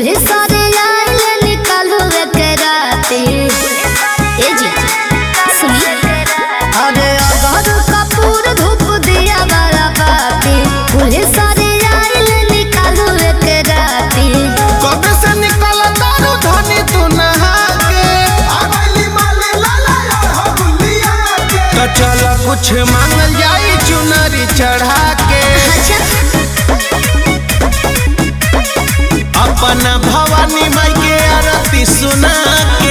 police वाले आइल निकालो के राती ए जी सुनी अरे अगर कपूर धूप दिया वाला बाती पुलिस वाले आइल निकालो के राती कब से निकल तारू धनी तू नहा के तो चल कुछ मांगल जाई चुनरी चढ़ा के अच्छा अपना भवानी माई के आरती सुना के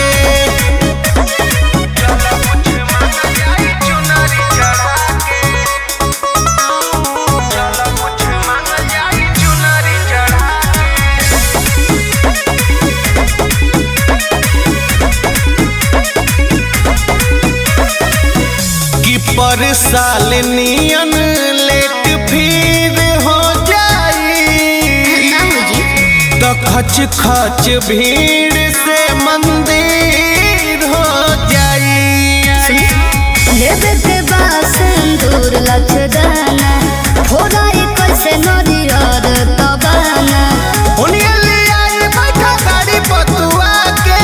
कि पर साल नियन लेट फिर हो जाई ना हो जी तो खच खच भीड़ से मंदिर हो जाई लेबे के बासंदूर लचदाना फोड़ाई कैसे नरियर तबाना उन्हें ले आई बैठा गाड़ी पतुआ के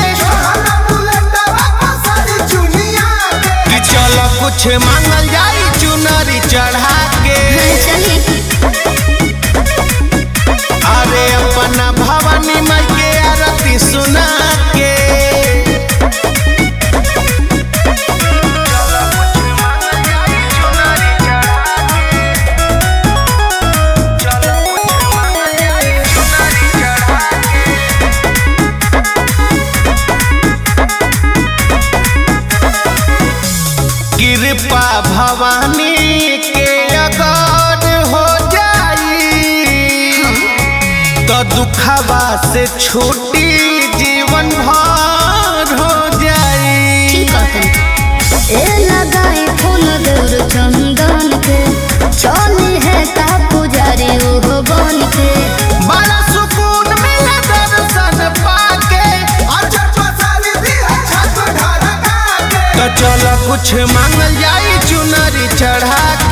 कि चलो कुछ मांगल जाई चुनरी चढ़ा के चली अरे अपना भवानी माई के आरती सुना के कृपा भवानी के अगर हो जाई तो दुखवा से छूटी जीवन भर हो जाई ठीक कहतन ए लगाई फूल दूर चंदन के चली है ता पुजारी ओहो बन के बड़ा सुकून मिला दर्शन पाके तो चलो कुछ मांगल जाई चुनरी चढ़ा